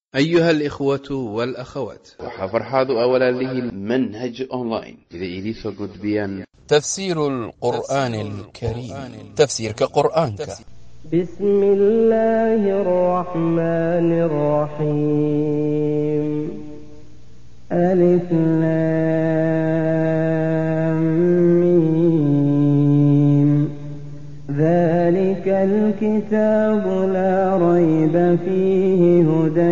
أيها الإخوة والأخوات waxaa farxaad u ah walaalihiin manhaj online sida idiinsoo gudbiyaan تفسير القرآن الكريم تفسير كقرآن بسم الله الرحمن الرحيم ألف لام ميم ذلك الكتاب لا ريب فيه هدى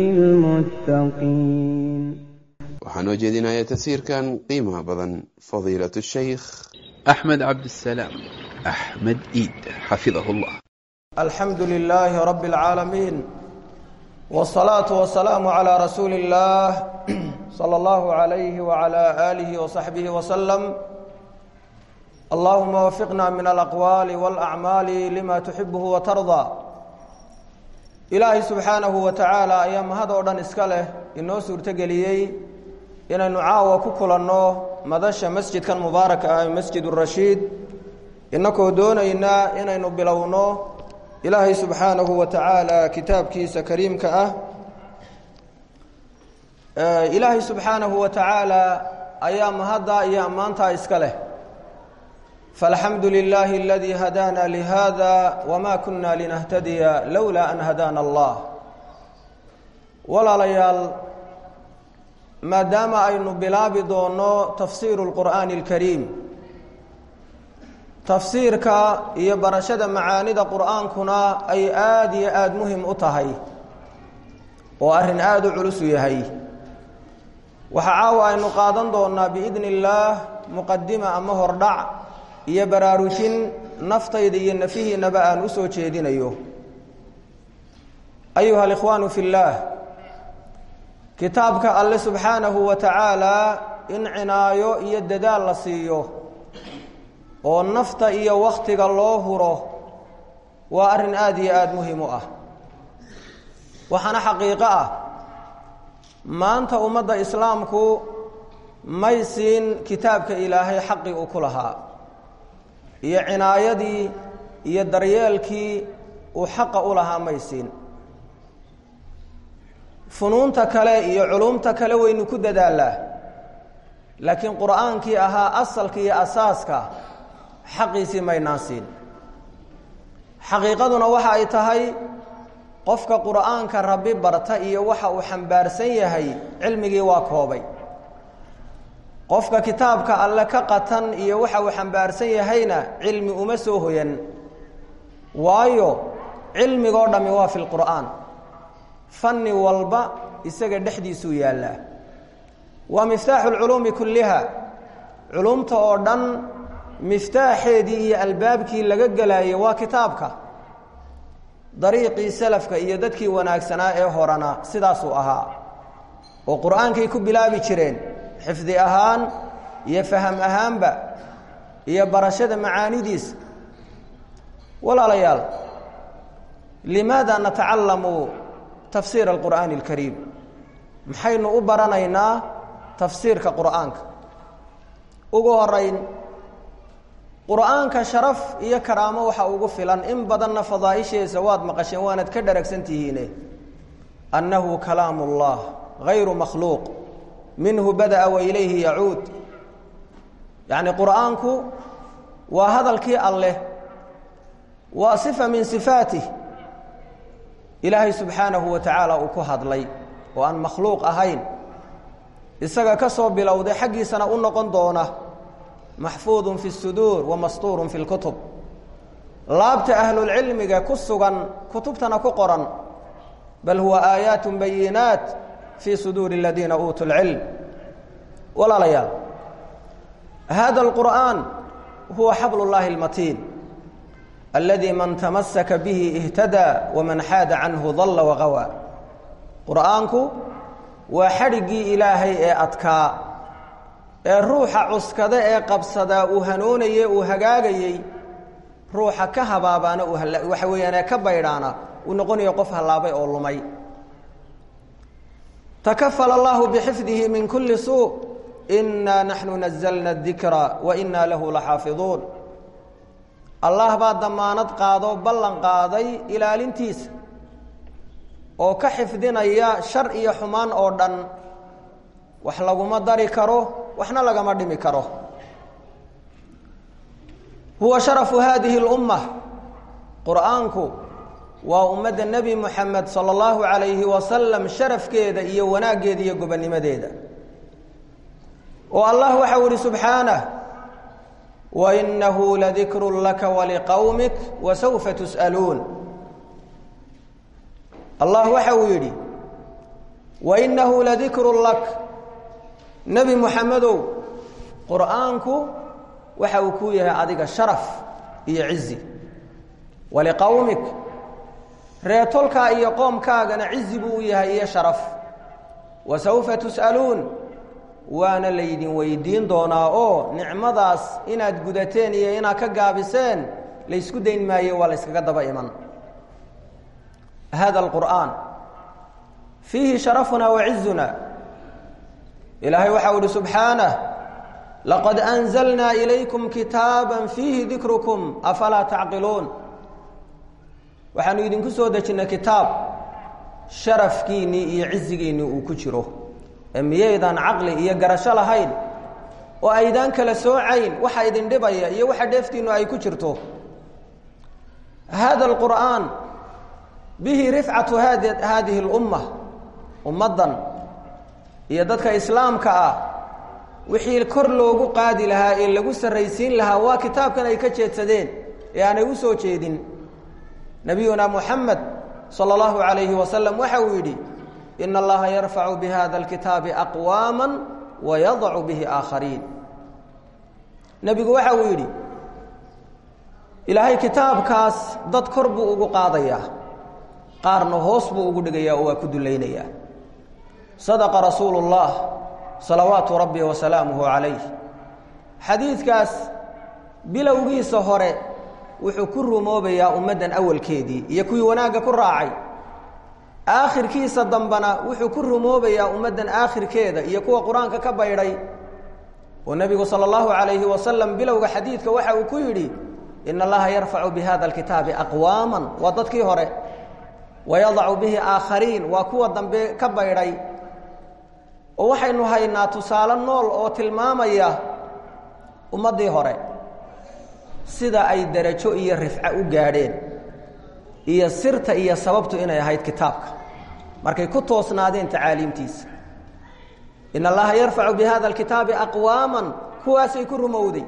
للمتقين waxaan oo jeedinayaa tafsiirkan qiimaha badan fadiilatu shaykh أحمد عبد السلام أحمد إيد حفظه الله الحمد لله رب العالمين والصلاة والسلام على رسول الله صلى الله عليه وعلى آله وصحبه وسلم اللهم وفقنا من الأقوال والأعمال لما تحبه وترضى إلهي سبحانه وتعالى أيام هذا أردن إسكاله إنه سورتقليي inaynu caawa ku kulanno madasha masjidkan mubaaraka ah masjid urashiid inakoo doonaynaa inaynu bilowno ilaahay subxaanahu wa tacaala kitaabkiisa kariimka ah ilaahay subxaanahu wa tacaala ayaa mahadda iyo ammaantaa iska leh falxamdu lilaahi aladii hadaana lihada wama kuna linahtadiya lowlaa an hadaana allah walaalayaal maadaama aynu bilaabi doonno tafsiiru lqur'aani alkariim tafsiirka iyo barashada macaanida qur'aankuna ay aada iyo aada muhim u tahay oo arrin aada u culus u yahay waxaa caawa aynu qaadan doonnaa biidni illaah muqadima ama hordhac iyo baraarujin naftayda iyo nafihiinaba aan u soo jeedinayo ayuha alikhwaanu fi llaah kitaabka alle subxaanahu wa tacaalaa in cinaayo iyo dadaal la siiyo oo nafta iyo wakhtiga loo huro waa arrin aada iyo aada muhiim u ah waxaana xaqiiqo ah maanta ummadda islaamku may siin kitaabka ilaahay xaqii uu ku lahaa iyo cinaayadii iyo daryeelkii uu xaqa u lahaa may siin funuunta kale iyo culumta kale waynu ku dadaalaa laakiin qur'aankii ahaa asalka iyo asaaska xaqiisii maynaan siin xaqiiqaduna waxa ay tahay qofka qur'aanka rabbi barta iyo waxa uu xambaarsan yahay cilmigii waa koobay qofka kitaabka alle ka qatan iyo waxa uu xambaarsan yahayna cilmi uma soo hoyan waayo cilmigoo dhammi waa fi lqur'aan fanni walba isaga dhexdiisuu yaallaa waa miftaaxu lculuumi kulliha culumta oo dhan miftaaxeedii iyo albaabkii laga gelaayay waa kitaabka dariiqii salafka iyo dadkii wanaagsanaa ee horena sidaasuu ahaa oo qur-aankay ku bilaabi jireen xifdi ahaan iyo faham ahaanba iyo barashada macaanidiisa walaalayaal limaada natacalamu tafsiir alqur'aani alkariim maxaynu u baranaynaa tafsiirka qur'aanka ugu horeyn qur'aanka sharaf iyo karaamo waxa ugu filan in badanna fadaaisheesa waad maqasheen waanad ka dharagsan tihiine annahu kalaamu اllah gayru makhluuq minhu bada'a wa ilayhi yacuud yacni qur'aanku waa hadalkii alleh waa sifa min sifaatih ilaahay subxaanahu wa tacaala uu ku hadlay oo aan makhluuq ahayn isaga ka soo bilowday xaggiisana u noqon doona maxfuudun fi suduur wa mastuurun fi lkutub laabta ahlulcilmiga ku sugan kutubtana ku qoran bal huwa aayaat bayinaat fii suduuri aladiina uutuu lcilm walaalayaal hada alqur'aan huwa xabl llahi almatiin aladi man tamasaka bihi ihtadaa waman xaada canhu dalla waqawaa qur'aanku waa xadhiggii ilaahay ee adkaa ee ruuxa cuskada ee qabsadaa uu hanoonayey uu hagaagayey ruuxa ka habaabaana waxa weeyaan ee ka baydhaana uu noqonayo qof hallaabay oo lumay takafala allahu bixifdihi min kulli suu inaa naxnu nazalna adikra wa inaa lahu laxaafiduun allah baa damaanad qaadoo ballan qaaday ilaalintiisa oo ka xifdinaya shar iyo xumaan oo dhan wax laguma dari karo waxna lagama dhimi karo huwa sharafu hadihi اlumma qur'aanku waa ummadda nebi moxamed sala allahu calayhi wasalam sharafkeeda iyo wanaaggeeda iyo gobonnimadeeda oo allah waxau ihi subxaanah wainahu ladikru laka waliqowmik wasawfa tus'aluun allah waxa uu yidhi wainahu ladikru lak nebi moxamedow qur'aanku waxa uu kuu yahay adiga sharaf iyo cizi waliqowmik reetolkaa iyo qoomkaagana cizi buu u yahay iyo sharaf wasawfa tus'aluun waana laydin weydiin doonaa oo nicmadaas inaad gudateen iyo inaad ka gaabiseen laysku dayn maayo waa la yskaga daba iman hada alqur'aan fiihi sharafuna wa cizuna ilaahay waxau ihi subxaanah laqad anzalnaa ilaykum kitaaba fiihi dikrukum afalaa tacqiluun waxaanu idinku soo dejinnay kitaab sharafkiinnii iyo cizigiinnii uu ku jiro ee miyaydaan caqli iyo garasho lahayn oo aydaan kala soocayn waxa idin dhibaya iyo waxa dheeftiinnu ay ku jirto hada alqur'aan bihi rifcatu hadi haadihi اlumma ummaddan iyo dadka islaamka ah wixii kor loogu qaadi lahaa ee lagu sarraysiin lahaa waa kitaabkan ay ka jeedsadeen ee aanay u soo jeedin nabiyuna muxamed salى اllahu عalayhi wasalam waxa uu yidhi in allaha yarfacu bihada اlkitaabi aqwaama wayadacu bihi aakhariin nebigu waxa uu yidhi ilaahay kitaabkaas dad kor buu ugu qaadayaa qaarna hoos buu ugu dhigayaa oo waa ku dulaynayaa sadaqa rasuulu اllah salawaatu rabbi wasalaamuhu calayh xadiidkaas bilowgiisa hore wuxuu ku rumoobayaa ummaddan awalkeedii iyo kuwii wanaagga ku raacay aakhirkiisa dambena wuxuu ku rumoobayaa ummaddan aakhirkeeda iyo kuwa qur-aanka ka baydhay oo nebigu sala allahu calayhi wasalam bilowga xadiidka waxa uu ku yidhi in allaha yarfacu bihada alkitaabi aqwaaman waa dadkii hore wayadacu bihi aakhariin waa kuwa dambe ka baydhay oo waxaynu haynaa tusaale nool oo tilmaamaya ummaddii hore sida ay derajo iyo rifco u gaadheen iyo sirta iyo sababtu inay ahayd kitaabka markay ku toosnaadeen tacaaliimtiisa in allaha yarfacu bihada alkitaabi aqwaaman kuwaasay ku rumowday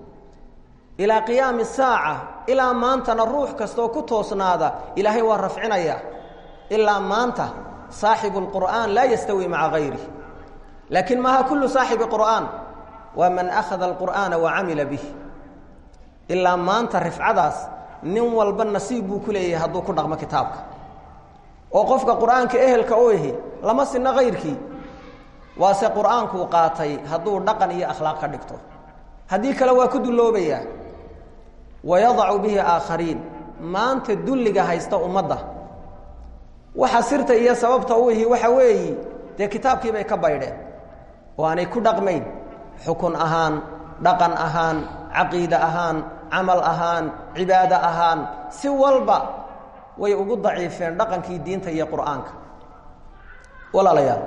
ilaa qiyaami saaca ilaa maantana ruux kastaoo ku toosnaada ilaahay waa rafcinaya ilaa maanta saaxibu lqur'aan laa yastawi maca gayrih laakiin maaha kullu saaxibi qur'aan waa man akhada alqur'aana wa camila bih ilaa maanta rifcadaas nin walba nasiib buu ku leeyahay hadduu ku dhaqmo kitaabka oo qofka qur'aanka ehelka u ihi lama sinno kayrkii waase qur'aankuu qaatay hadduu dhaqan iyo akhlaaq ka dhigto haddii kale waa ku dulloobayaa wayadacu bihi aakhariin maanta dulliga haysta ummadda waxa sirta iyo sababta u ihi waxa weeyi dee kitaabkii bay ka baydheen oo aanay ku dhaqmayn xukun ahaan dhaqan ahaan caqiide ahaan camal ahaan cibaado ahaan si walba way ugu daciifeen dhaqankii diinta iyo qur'aanka walaalayaal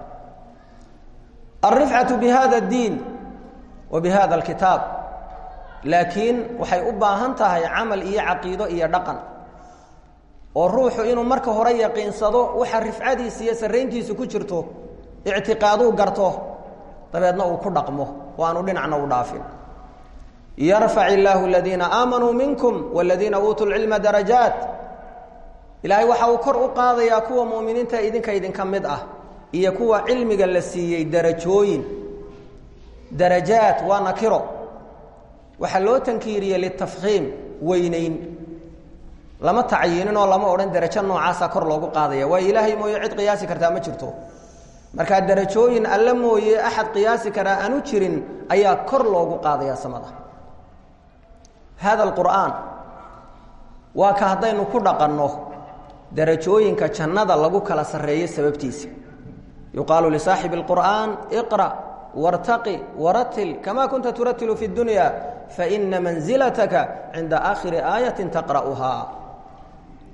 alrifcatu bi hada اddiin wa bi hada alkitaab laakiin waxay u baahan tahay camal iyo caqiido iyo dhaqan oo ruuxu inuu marka hore yaqiinsado waxa rifcadiisa iyo sarrayntiisu ku jirto ictiqaaduu garto dabeedna uu ku dhaqmo oo aanu dhinacna u dhaafin yarfac illaahu aladiina aamanuu minkum waladiina uutuu lcilma darajaat ilaahay waxa uu kor u qaadayaa kuwa mu'miniinta idinka idinka mid ah iyo kuwa cilmiga la siiyey darajooyin darajaat waa nakiro waxaa loo tankiiriyey litafkhiim weynayn lama tacyiinin oo lama odhan darajo noocaasa kor loogu qaadaya waayo ilaahay mooye cid qiyaasi kartaa ma jirto markaa darajooyin alle mooye axad qiyaasi karaa aanu jirin ayaa kor loogu qaadaya samada hada alqur'aan waa ka haddaynu ku dhaqanno darajooyinka jannada lagu kala sarreeyo sababtiisa yuqaalu lisaaxibi اlqur'aan iqra' wartaqi waratil kama kunta turatilu fi اdunya faina manzilataka cinda aakhiri aayatin taqra'uhaa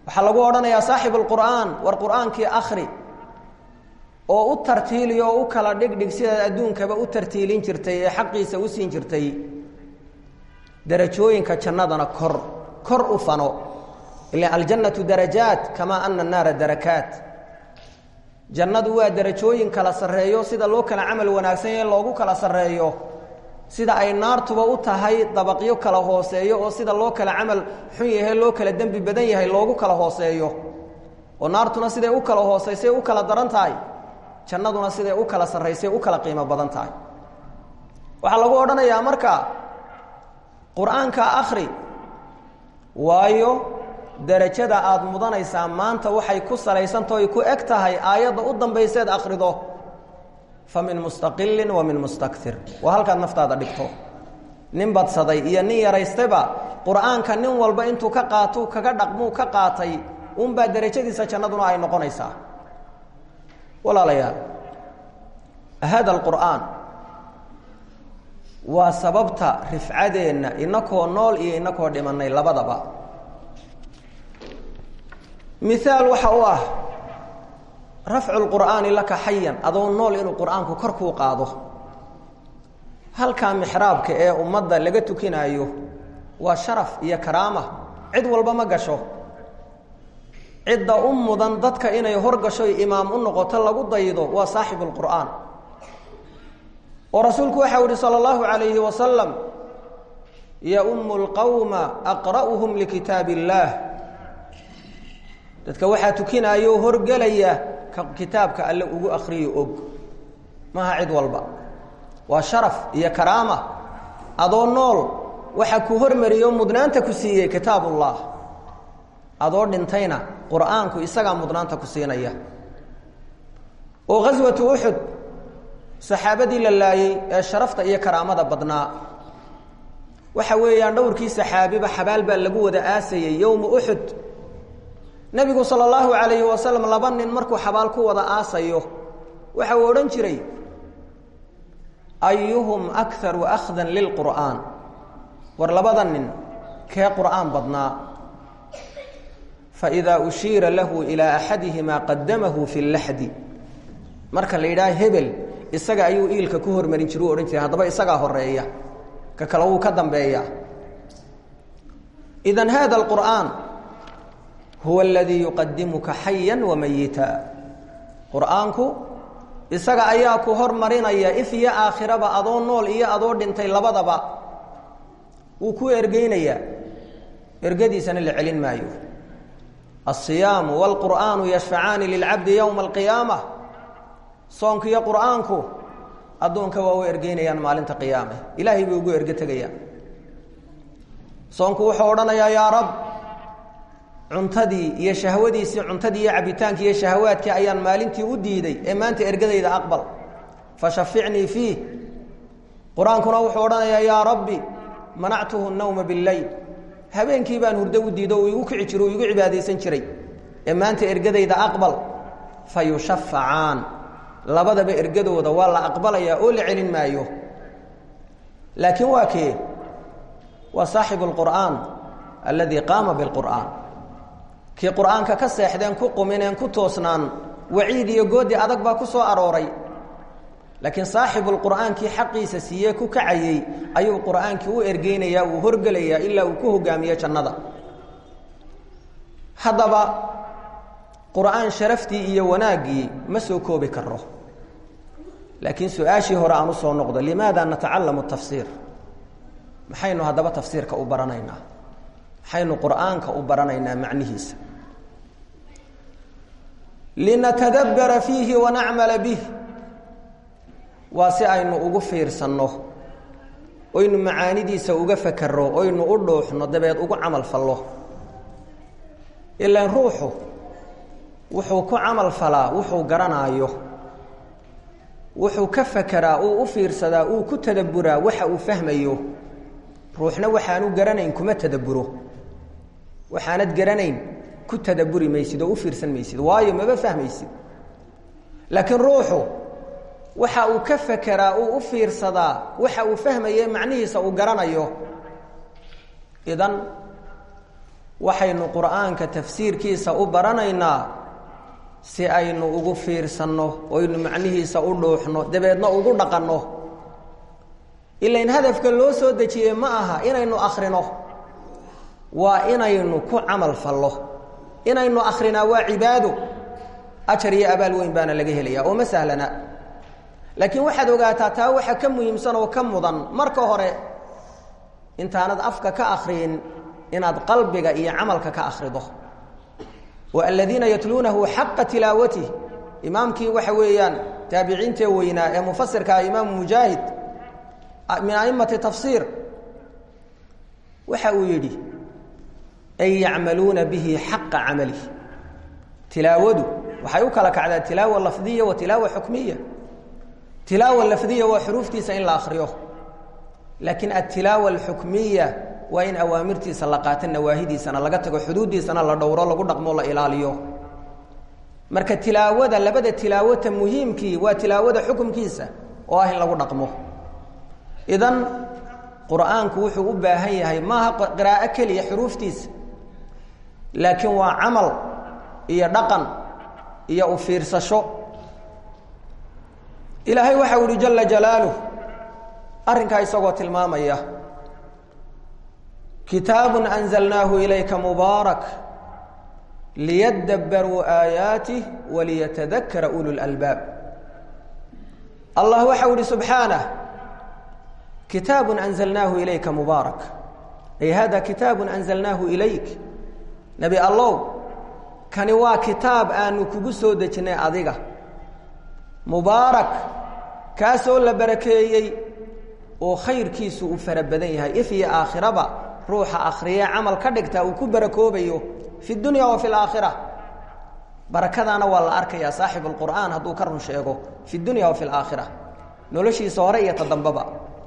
waxaa lagu odhanayaa saaxibu lqur'aan war qur'aankii akhri oo u tartiiliyo oo u kala dhigdhig sidaad adduunkaba u tartiilin jirtay ee xaqiisa u siin jirtay darajooyinka jannadana kor kor u fano ila aljannatu darajaat kamaa ana annaara darakaat jannadu waa darajooyin kala sarreeyo sida loo kala camal wanaagsan yahe loogu kala sarreeyo sida ay naartuba u tahay dabaqyo kala hooseeyo oo sida loo kala camal xun yahe loo kala dembi badan yahay loogu kala hooseeyo oo naartuna siday u kala hooseysay u kala daran tahay jannaduna siday u kala sarraysay u kala qiimo badan tahay waxaa lagu odhanayaa marka qur-aanka akhri waayo darajada aada mudanaysaa maanta waxay ku salaysantaho ay ku eg tahay aayadda u dambayseed akhrido fa min mustaqilin wa min mustakir waa halkaad naftaada dhigto nin badsaday iyo nin yaraystayba qur-aanka nin walba intuu ka qaatou kaga dhaqmuu ka qaatay unbaa derajadiisa jannaduna ay noqonaysaa walaalayaal hada alqur'aan waa sababta rifcadeenna inakoo nool iyo inakoo dhimanay labadaba miaal waxa u ah rafcu lqur'aani laka xayan adoo nool inuu qur'aanku kor kuu qaado halkaa mixraabka ee ummadda laga tukinaayo waa sharaf iyo karaama cid walba ma gasho cidda u mudan dadka inay horgasho imaam u noqoto lagu daydo waa saaxibu lqur'aan oo rasuulku waxau yihi salى اllahu عalayhi wasalam yaumu اlqowma aqra'uhum likitaab اllaah dadka waxaa tukinaayo horgelaya ka kitaabka alle ugu akriyo og maaha cid walba waa sharaf iyo karaama adoo nool waxa ku hormariyo mudnaanta ku siiyey kitaab ullah adoo dhintayna qur'aanku isagaa mudnaanta ku siinaya oo ghaswatu uxud saxaabadii la laayey ee sharafta iyo karaamada badnaa waxa weeyaan dhowrkii saxaabiba xabaal baa lagu wada aasayey yowma uxud nebigu sala allahu calayhi wasalam laba nin markuu xabaal ku wada aasayo waxa uu odhan jiray ayuhum akharu akhdan lilqur'aan war labada nin kee qur'aan badnaa faidaa ushiira lahu ilaa axadihimaa qadamahu fi laxdi marka la yidhaha hebel isaga ayuu iilka ku hormarin jira u odhan jiray haddaba isagaa horeeya ka kale wuu ka dambeeya idan hada alqur'aan huwa aladii yuqadimuka xayan wamayita qur'aanku isaga ayaa ku hormarinaya if iyo aakhiraba adoo nool iyo adoo dhintay labadaba wuu ku ergeynayaa ergadiisana la celin maayo alsiyaamu wاlqur'aanu yashfacaani lilcabdi yowma alqiyaama soonku iyo qur'aanku addoonka waa u ergeynayaan maalinta qiyaame ilaahay bay ugu erge tegayaan soonku wuxuu odhanayaa yaa rab cuntadii iyo shahwadiisii cuntadii iyo cabitaankii iyo shahawaadkii ayaan maalintii u diiday ee maanta ergadayda aqbal fashaficnii fiih qur-aankuna wuxuu odhanayaa yaa rabbi manactuhu nawma bileyl habeenkii baan hurdo u diido uu igu kici jiro uu igu cibaadaysan jiray ee maanta ergadayda aqbal fa yushafacaan labadaba ergadooda waa la aqbalayaa oo la celin maayo laakiin waa kee waa saaxibu اlqur'aan alladii qaama biاlqur'aan kii qur'aanka ka seexdeen ku qumineen ku toosnaan waciid iyo goodi adag baa ku soo arooray laakiin saaxibulqur'aankii xaqiisa siiyee ku kacayey ayuu qur'aankii u ergeynayaa uu horgelayaa ilaa uu ku hogaamiyo jannada haddaba qur'aan sharaftii iyo wanaaggii ma soo koobi karo laakiin su-aashii hore aan usoo noqdo limaada natacalamu tafsiir maxaynu haddaba tafsiirka u baranaynaa maxaynu qur'aanka u baranaynaa macnihiisa linatadabbara fiihi wanacmala bih waa si aynu ugu fiirsanno oynu macaanidiisa uga fakerro oynu u dhuuxno dabeed ugu camal fallo ilaan ruuxu wuxuu ku camal falaa wuxuu garanaayo wuxuu ka fakeraa uu u fiirsadaa uu ku tadabburaa waxa uu fahmayo ruuxna waxaanu garanayn kuma tadabburo waxaanad garanayn ku tadabburi maysid oo u fiirsan maysid waayo maba fahmaysid laakiin ruuxu waxa uu ka fakeraa uu u fiirsadaa waxa uu fahmaye macnihiisa uu garanayo idan waxaynu qur'aanka tafsiirkiisa u baranaynaa si aynu ugu fiirsanno oynu macnihiisa u dhuuxno dabeedna ugu dhaqanno ilain hadafka loo soo dejiyey ma aha inaynu akhrino waa inaynu ku camal fallo inaynu akhrinaa waa cibaado ajar iyo abaal weyn baana laga helaya oo ma sahlana laakiin waxaad ogaataa taa waxa ka muhiimsan oo ka mudan marka hore intaanad afka ka akhriyin inaad qalbiga iyo camalka ka akhrido wa aladiina yatluunahu xaqa tilaawatih imaamkii waxa weeyaan taabiciintee weynaa ee mufasirkaa imaamu mujaahid min aimati tafsiir waxa uu yidhi ay yacmaluuna bihi xaqa camalih tilaawadu waxay u kala kacdaa tilaawa lafdiya wa tilaawa xukmiya tilaawa lafdiya waa xuruuftiisa in la akhriyo laakiin altilaawa alxukmiya waa in awaamirtiisa la qaato nawaahidiisana laga tago xuduuddiisana la dhowro lagu dhaqmo la ilaaliyo marka tilaawada labada tilaawata muhiimkii waa tilaawada xukumkiisa oo ah in lagu dhaqmo idan qur'aanku wuxuu u baahan yahay maaha qiraa'o keliya xuruuftiisa laakiin waa camal iyo dhaqan iyo u fiirsasho ilaahay waxa uhi jala jalaaluh arrinkaa isagoo tilmaamaya kitaabun anzalnaahu ilayka mubaarak liyadabbaruu aayaatih waliyatadakara ulu lalbaab allah waxa uhi subxaanah kitaabun anzalnaahu ilayka mubaarak ay hada kitaabun anzalnaahu ilayk nebi allow kani waa kitaab aanu kugu soo dejinnay adiga mubaarak kaasoo la barakeeyey oo khayrkiisu uu fara badan yahay if iyo aakhiraba ruuxa akhriye camal ka dhigtaa uu ku barakoobayo fi dunya wa fi laakhira barakadaana waa la arkayaa saaxibu lqur'aan hadduu ka run sheego fi dunya wa fi laakhira noloshiisa hore iyo ta dambaba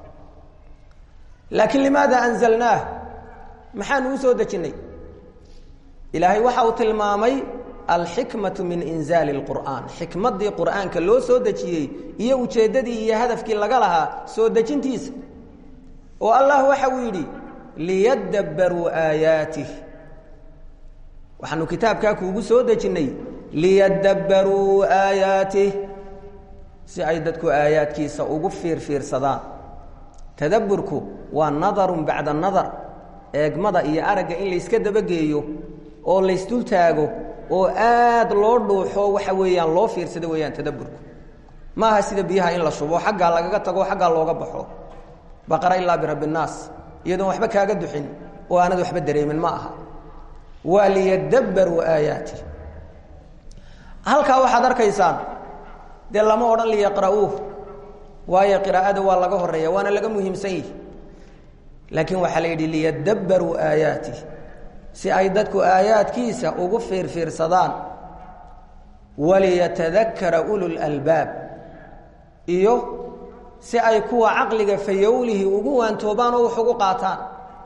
laakiin limaada anzalnaah maxaanu u soo dejinnay ilaahay waxa uu tilmaamay alxikmatu min inzaali اlqur'aan xikmaddii qur'aanka loo soo dejiyey iyo ujeeddadii iyo hadafkii laga lahaa soo dejintiisa oo allah waxa uu yidhi liyadabbaruu aayaatih waxaanu kitaabkaa kuugu soo dejinnay liyadabbaruu aayaatih si ay dadku aayaadkiisa ugu fiirfiirsadaan tadabburku waa nadarun bacda nadar eegmada iyo aragga in layska dabageeyo oo laysdul taago oo aad loo dhuuxo waxa weeyaan loo fiirsado weeyaan tadabburku maaha sida biyaha in la shubo xaggaa lagaga tago xaggaa looga baxo baqara ilaa birabbi nnaas iyadoon waxba kaaga duxin oo aanad waxba dareemin ma aha waa liyadabbaruu aayaati halkaa waxaad arkaysaan dee lama odhan liyaqra'uuh waayo qiraa'ada waa laga horeeya waana laga muhiimsan yihi laakiin waxaa la yidhi liyadabbaruu aayaati si ay dadku aayaadkiisa ugu fiirfiirsadaan waliyatadakara ulu lalbaab iyo si ay kuwa caqliga fayowlihi ugu waantoobaan oo wax ugu qaataan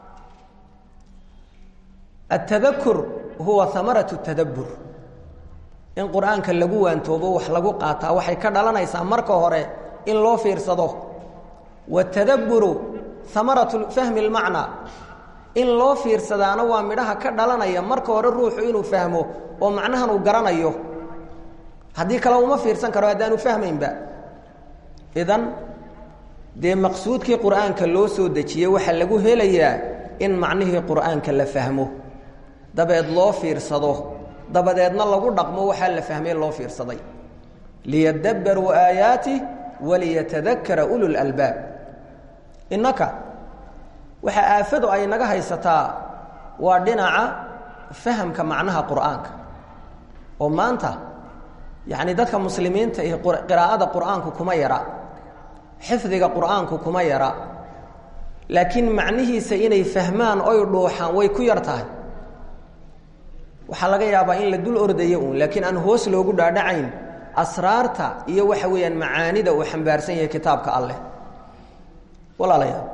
atadakur huwa amaratu tadabbur in qur-aanka lagu waantoobo wax lagu qaataa waxay ka dhalanaysaa marka hore in loo fiirsado watadabburu amaratu fahmi lmacnaa in loo fiirsadaana waa midhaha ka dhalanaya marka hore ruuxu inuu fahmo oo macnahan uu garanayo haddii kale uma fiirsan karo haddaanu fahmaynba idan dee maqsuudkii qur'aanka loo soo dejiyey waxaa lagu helayaa in macnihii qur'aanka la fahmo dabeed loo fiirsado dabadeedna lagu dhaqmo waxaa la fahmay loo fiirsaday liyadabbaruu aayaatih waliyatadakara ulu lalbaab innaka waxaa aafadu ay naga haysataa waa dhinaca fahamka macnaha qur'aanka oo maanta yacni dadka muslimiinta iyo qiraa'ada qur'aanku kuma yara xifdiga qur'aanku kuma yara laakiin macnihiisa inay fahmaan oy dhuuxaan way ku yar tahay waxaa laga yaabaa in la dul ordayo uun laakiin aan hoos loogu dhaadhacayn asraarta iyo waxa weeyaan macaanida uu xambaarsan yahay kitaabka alleh walaalayaal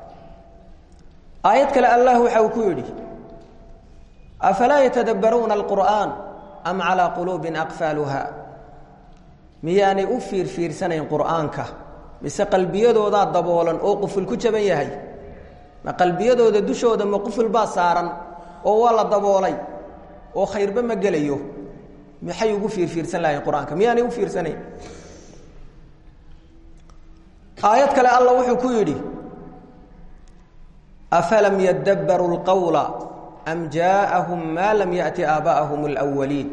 aayad kale allah waxa uu ku yidhi afalaa yatadabbaruuna alqur'aan am calaa quluubin aqfaaluha miyaanay u fiirfiirsanayn qur'aanka mise qalbiyadoodaa daboolan oo quful ku jaban yahay ma qalbiyadooda dushooda ma quful baa saaran oo waa la daboolay oo khayrba ma gelayo maxay ugu fiirfiirsan lahayn qur-aanka miyaanay u fiirsanayn aayad kale alla wuxuu ku yidhi afalam yadabbaruu lqawla am jaaءahum ma lam yaأti aabaءahum اlأwaliin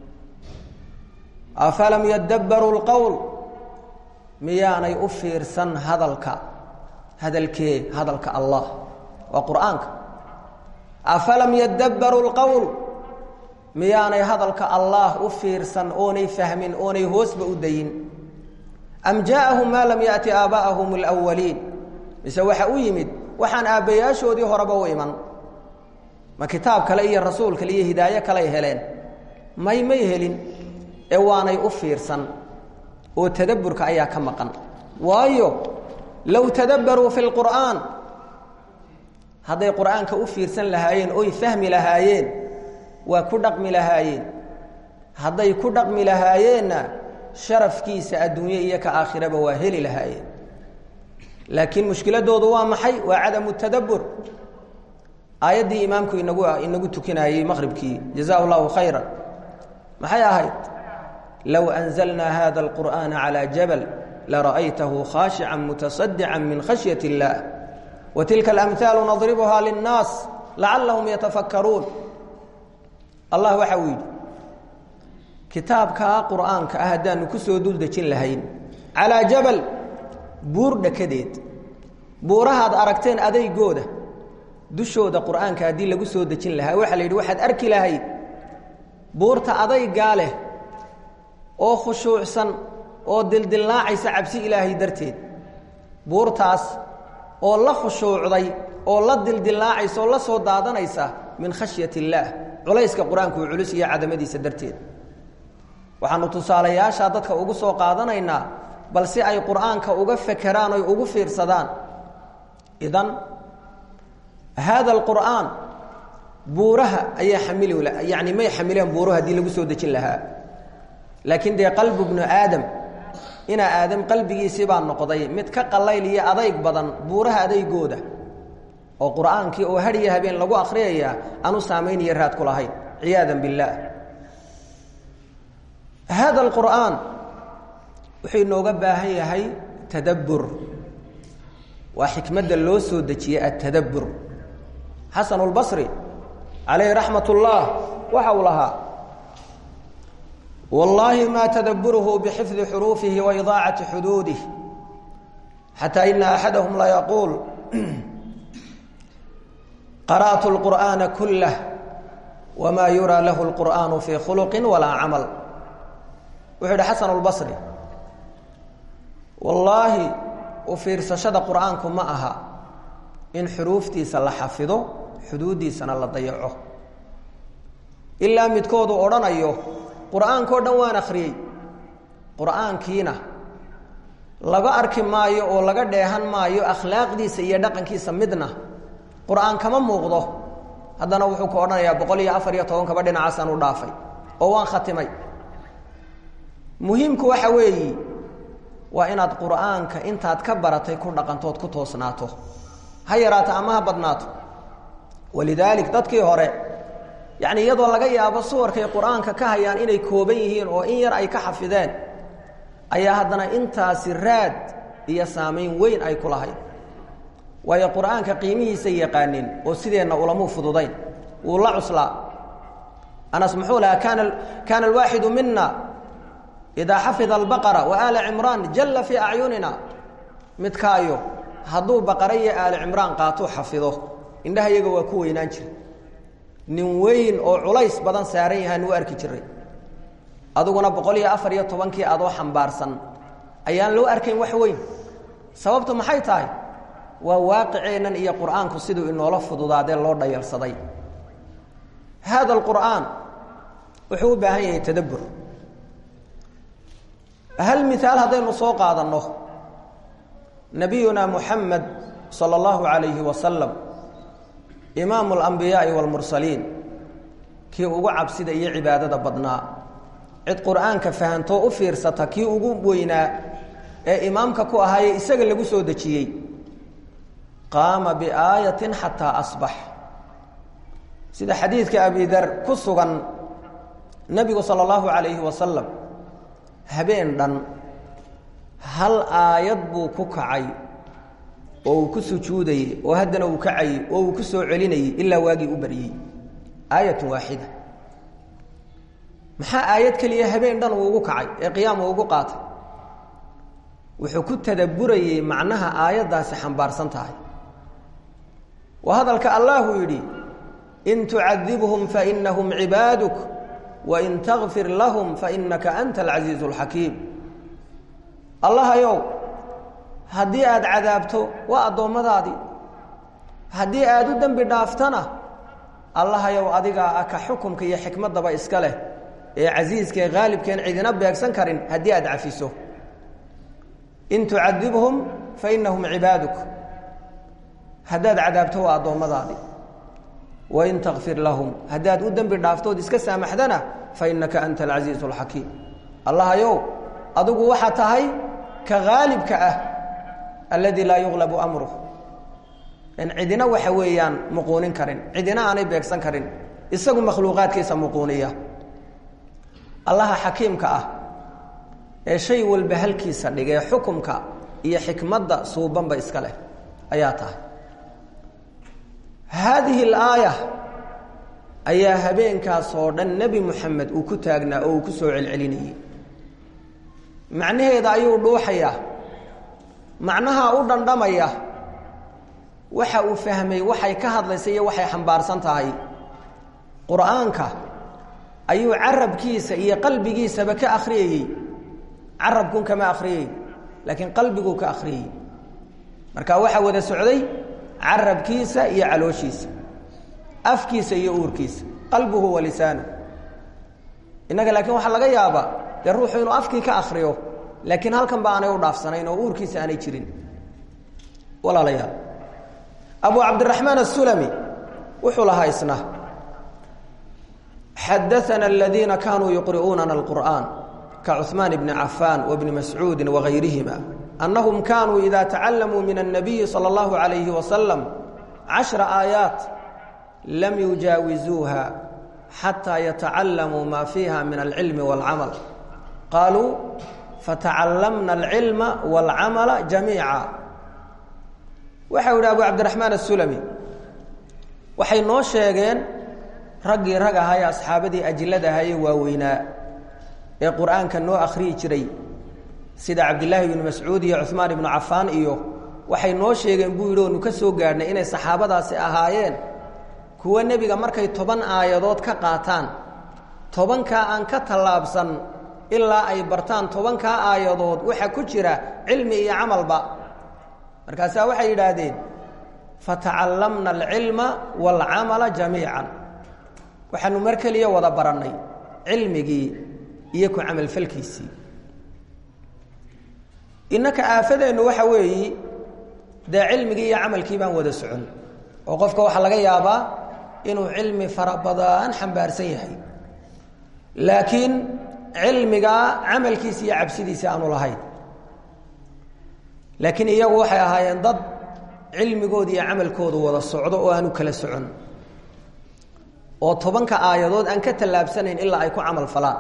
afalam yadabbaruu lqowl miyaanay u fiirsan hadalka hadalkee hadalka allah waa qur'aanka afalam yadabbaruu lqowl miyaanay hadalka allah u fiirsan oonay fahmin oonay hoosba u dayin am jaaءahum maa lam yaأti aabaءahum اlأwaliin mise waxa u yimid waxaan aabbayaashoodii horeba u iman ma kitaab kale iyo rasuul kale iyo hidaayo kaley heleen may may helin ee waanay u fiirsan oo tadabburka ayaa ka maqan waayo low tadabbaruu fi lqur'aan hadday qur'aanka u fiirsan lahaayeen oy fahmi lahaayeen waa ku dhaqmi lahaayeen hadday ku dhaqmi lahaayeenna sharafkiisa adduunye iyo ka aakhiraba waa heli lahaayeen laakiin mushkiladoodu waa maxay waa cadamu tadabbur aayaddii imaamku inagu inagu tukinayey maqhribkii jazaa llahu khayra maxay ahayd low anzalnaa hada alqur'aana calaa jabal lara'aytahu khaashican mutasadican min khashyat اllah wa tilka alamhaalu nadribuha linnaas lacallahum yatafakkaruun allah waxa uu yidhi kitaabkaa qur'aanka ah haddaanu ku soo dul dejin lahayn calaa jabal buur dhakadeed buurahaad aragteen adaygooda dushooda qur'aanka haddii lagu soo dejin lahaa waxaa la yidhi waxaad arki lahayd buurta adaygaa leh oo khushuucsan oo dildillaacaysa cabsi ilaahay darteed buurtaas oo la khushuucday oo la dildillaacaysa oo la soo daadanaysa min khashyat illaah culayska qur-aanku uu culus iyo cadamadiisa darteed waxaanu tusaalayaashaa dadka ugu soo qaadanaynaa bal si ay qur'aanka uga fekeraan oy ugu fiirsadaan idan haada alqur'aan buuraha ayaa xamili yani may xamileen buuruha haddii lagu soo dejin lahaa laakiin dee qalbu bnu aadam inaa aadam qalbigiisii baa noqday mid ka qallayl iyo adayg badan buuraha adaygooda oo qur'aankii oo hadhiyo habeen lagu akhriyaya aanu saamaynaya raad ku lahayn ciyaadan billaah haada alqur'aan wuxuu inooga baahan yahay tadabbur waa xikmadda loo soo dejiyey atadabbur xasan اlbasri calayhi raxmat اllah waxa uu lahaa wallaahi ma tadabburuhu bixifdi xuruufihi wa idaacati xuduudih xataa ina axadahum la yaquul qara'tu اlqur'aana kulah wma yuraa lahu اlqur'aanu fii khuluqi walaa camal wuxuu yidhi xasan اlbasri wallaahi u fiirsashada qur'aanku ma aha in xuruuftiisa la xafido xuduuddiisana la dayaco ilaa midkoodu odhanayo qur'aankao dhan waan akhriyey qur'aankiina laga arki maayo oo laga dheehan maayo akhlaaqdiisa iyo dhaqankiisa midna qur'aan kama muuqdo haddana wuxuu ku odhanayaa boqol iyo afar iyo tobankaba dhinacaasaan u dhaafay oo waan khatimay muhiimku waxa weeyi waa inaad qur'aanka intaad ka baratay ku dhaqantood ku toosnaato ha yaraato ama ha badnaato walidaalik dadkii hore yacni iyadoo laga yaabo suwarkay qur'aanka ka hayaan inay kooban yihiin oo in yar ay ka xafideen ayaa haddana intaasi raad iyo saamayn weyn ay ku lahayd waayo qur'aanka qiimihiisa yaqaanin oo sideenna ulamuu fududayn wuu la cuslaa anas muxuu lahaa kaana kaana alwaaxidu mina idaa xafida albaqara wa aala cimraan jalla fii acyunina midkaayo hadduu baqara iyo aali cimraan qaatuu xafido indhaha iyaga waa ku weynaan jira nin weyn oo culays badan saaran yahaan u arki jiray adiguna boqol iyo afar iyo tobankii adoo xambaarsan ayaan loo arkayn wax weyn sababtu maxay tahay waa waaqiceennan iyo qur'aanku siduu inoola fududaadee loo dhayalsaday haada alqur'aan wuxuu u baahan yahay tadabbur hal miaal haddaynu soo qaadanno nabiyuna muxamed sala allahu calayhi wasalam imaamu alambiyaai waalmursaliin kii ugu cabsida iyo cibaadada badnaa cid qur'aanka fahantoo u fiirsata kii ugu weynaa ee imaamka ku ahaayee isaga lagu soo dejiyey qaama biaayatin xataa asbax sida xadiidka abidar ku sugan nebigu sala allahu calayhi wasalam habeen dhan hal aayad buu ku kacay oo uu ku sujuudayey oo haddana uu kacayey oo uu ku soo celinayey ilaa waagii u baryey aayatun waaxida maxaa aayad keliya habeen dhan uu ugu kacay ee qiyaam uu ugu qaatay wuxuu ku tadabburayey macnaha aayaddaasi xambaarsan tahay waa hadalka allahu yidhi in tucadibhum fainahum cibaaduk wain takfir lahum fainaka anta alcasiizu alxakiim allahayow haddii aada cadaabto waa addoommadaadii haddii aada u dembi dhaaftana allahayow adigaa ah ka xukumka iyo xikmaddaba iska leh ee casiiskae haalibkeen cidina beegsan karin haddii aada cafiso in tucadibhum fainahum cibaaduk haddaad cadaabto waa addoommadaadii wain takfir lahum haddaad u dembi dhaaftood iska saamaxdana fainaka anta alcasiizu alxakiim allahayow adigu waxaa tahay ka haalibka ah alladii laa yuqlabu amruh in cidina waxa weeyaan muquunin karin cidina aanay beegsan karin isagu makhluuqaadkiisa muquuniya allaha xakiimka ah ee shay walba halkiisa dhigee xukumka iyo xikmadda suubanba iska leh ayaa tahay haadihi alaaya ayaa habeenkaas oo dhan nebi moxamed uu ku taagnaa oo uu ku soo celcelinayey macnaheeda ayuu dhuuxayaa macnaha u dhandhamaya waxa uu fahmay waxay ka hadlaysa iyo waxay xambaarsan tahay qur'aanka ayuu carabkiisa iyo qalbigiisaba ka akhriyayey carabkun kama akhriyey laakiin qalbiguu ka akhriyey marka waxaa wada socday carabkiisa iyo calooshiisa afkiisa iyo uurkiisa qalbuhu wa lisaanu innaga laakiin waxaa laga yaabaa dee ruuxu inuu afkii ka akriyo laakiin halkan ba aanay u dhaafsanayn oo uurkiisa aanay jirin walaalayaal abu cabdiraxmaan asulami wuxuu lahaa isna xadaana aladiina kaanuu yuqri'uunana alqur'aan kacuثmaan bni cafaan wabni mascuudi wagayrihima annahum kaanuu ida tacalamuu min الnabiyi salى اllahu عalayhi wasalam cashra aayaat lam yujaawizuuha xataa yatacalamuu ma fiiha min alcilmi wاlcamal qaaluu fatacallamna alcilma wاlcamala jamiica waxa u yidhi abu cabdiraxmaan asulami waxay noo sheegeen raggii rag ahaa ee asxaabadii ajilada ahaa ee waaweynaa ee qur'aanka noo akhriyi jiray sida cabdillaahi ibnu mascuud iyo cuhmaan ibnu cafaan iyo waxay noo sheegeen buu yidhi oonu ka soo gaadhnay inay saxaabadaasi ahaayeen kuwa nebiga markay toban aayadood ka qaataan tobankaa aan ka tallaabsan ilaa ay bartaan tobankaa aayadood waxa ku jira cilmi iyo camalba markaasaa waxay yidhaahdeen fatacallamna alcilma waalcamala jamiican waxaanu mar keliya wada barannay cilmigii iyo ku camalfalkiisii innaka aafadeennu waxa weeyi dee cilmigii iyo camalkii baan wada socon oo qofka waxaa laga yaabaa inuu cilmi fara badan xambaarsan yahay laakiin cilmigaa camalkiisa iyo cabsidiisa aanu lahayn laakiin iyagu waxay ahaayeen dad cilmigooda iyo camalkoodu wada socdo oo aanu kala socon oo tobanka aayadood aan ka tallaabsanayn ilaa ay ku camal falaan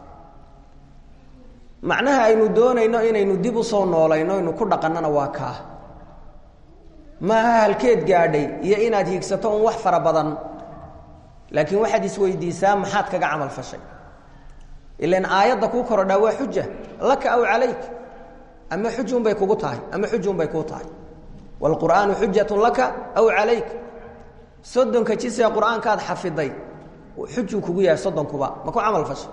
macnaha aynu doonayno inaynu dib u soo noolayno aynu ku dhaqannana waa kaa maaha halkeed gaadhay iyo inaad hiigsato un wax fara badan laakiin waxaad isweydiisaa maxaad kaga camal fashay ilan aayadda kuu korodhaa waa xuja laka aw calayk ama xujun bay kugu tahay ama xujun bay kuu tahay waalqur'aanu xujatun laka aw calayk soddonka jisee qur-aankaad xafiday xujuu kugu yahay soddonkuba ma ku camal fashay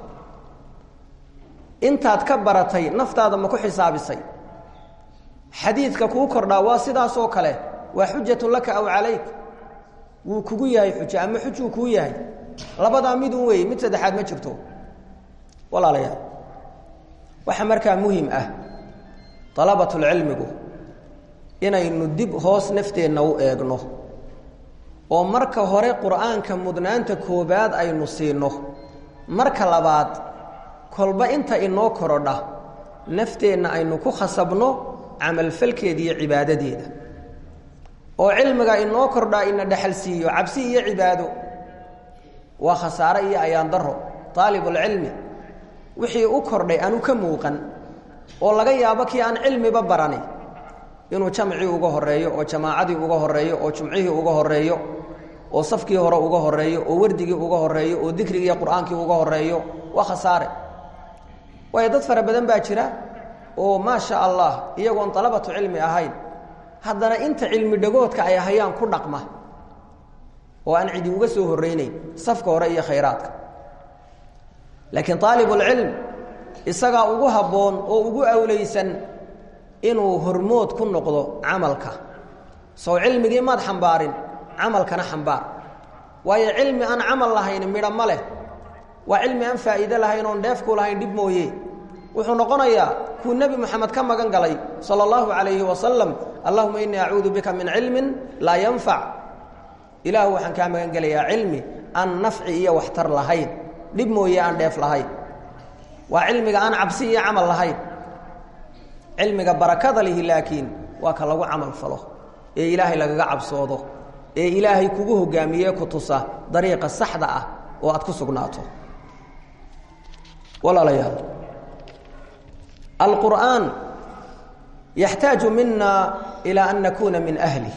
intaad ka baratay naftaada ma ku xisaabisay xadiidka kuu kordhaa waa sidaasoo kale waa xujatun laka aw calayk wuu kugu yahay xujo ama xujuu kuu yahay labadaa midun weeye mid saddexaad ma jirto walaalayaal waxaa markaa muhim ah dalabatulcilmigu inaynu dib hoos nafteenna u eegno oo marka hore qur'aanka mudnaanta koobaad aynu siino marka labaad kolba inta inoo korodha nafteenna aynu ku khasabno camalfalkeeda iyo cibaadadeeda oo cilmiga inoo kordhaa ina dhexal siiyo cabsi iyo cibaado waa khasaare iyo ayaan daro aalibulcilmi wixii u kordhay aanu ka muuqan oo laga yaabo kii aan cilmiba barani inuu jamcii uga horeeyo oo jamaacadii uga horeeyo oo jumcihii uga horeeyo oo safkii hore uga horeeyo oo wardigii uga horeeyo oo dikrigii qur-aankii uga horeeyo waa khasaare waayo dad fara badan baa jira oo maasha allah iyagoon dalabatu cilmi ahayn haddana inta cilmi dhagoodka ay hayaan ku dhaqma oo aan cidi uga soo horreyneyn safka hore iyo khayraadka laakiin aalibulcilm isagaa ugu habboon oo ugu awlaysan inuu hormood ku noqdo camalka sow cilmigii maad xambaarin camalkana xambaar waayo cilmi aan camal lahayn midho ma leh waa cilmi aan faa'iide lahayn oon dheefku lahayn dhib mooye wuxuu noqonayaa kuu nebi moxamed ka magan galay sala allahu calayhi wasalam allahuma innii acuudu bika min cilmin laa yanfac ilaahu waxaan kaa magan gelayaa cilmi aan nafci iyo waxtar lahayn dhib mooye aan dheef lahayn waa cilmiga aan cabsi iyo camal lahayn cilmiga barakada lihi laakiin waa ka lagu camal falo ee ilaahay lagaga cabsoodo ee ilaahay kugu hogaamiye ku tusa dariiqa saxda ah oo aad ku sugnaato walaalayaal alqur'aan yaxtaaju mina ilaa an nakuuna min ahlih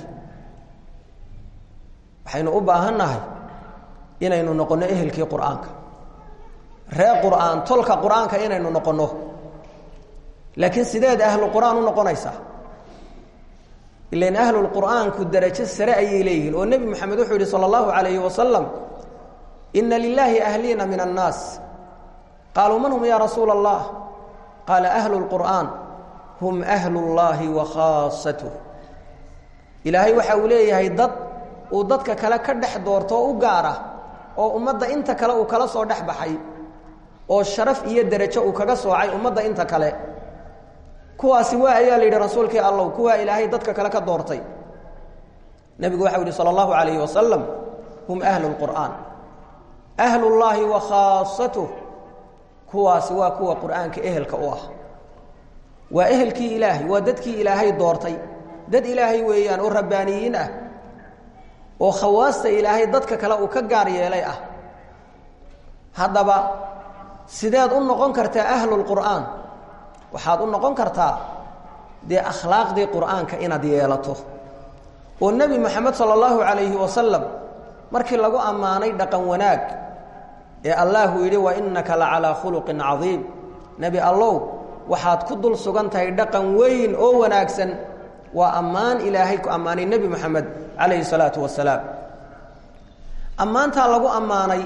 waxaynu u baahannahay inaynu noqonno ehelkii qur'aanka ree qur'aan tolka qur'aanka inaynu noqonno laakiin sideed ahlu qur'aan u noqonaysaa ilan ahlulqur'aanku darajo sare ayay leeyihiin oo nebi moxamed wuxuu yihi sala allahu calayhi wasalam ina lilaahi ahliina min annaas qaaluu man hum ya rasuula allah qaala ahlu lqur'aan hum ahlu llaahi wa khaasatuh ilaahay waxa uu leeyahay dad uu dadka kale ka dhex doorto oo u gaara oo ummadda inta kale uu kala soo dhex baxay oo sharaf iyo derajo uu kaga soocay ummadda inta kale kuwaasi waa ayaa la yidhi rasuulkii allow kuwaa ilaahay dadka kale ka doortay nebigu waxau yihi sala allahu calayhi wasalam hum ahlu lqur'aan ahlullaahi wa khaasatuh kuwaasi waa kuwa qur'aanka ehelka u ah waa ehelkii ilaahay waa dadkii ilaahay doortay dad ilaahay weeyaan oo rabbaaniyiin ah oo khawaasta ilaahay dadka kale uu ka gaar yeelay ah haddaba sideed u noqon kartaa ahlulqur'aan waxaad u noqon kartaa dee akhlaaqdii qur'aanka inaad yeelato oo nebi moxamed sala allahu calayhi wasalam markii lagu ammaanay dhaqan wanaag ee allahu yidhi wa innaka la calaa khuluqin cadiim nebi allow waxaad ku dul sugan tahay dhaqan weyn oo wanaagsan waa ammaan ilaahay ku ammaanay nebi moxamed calayhi salaatu wasalaam ammaantaa lagu ammaanay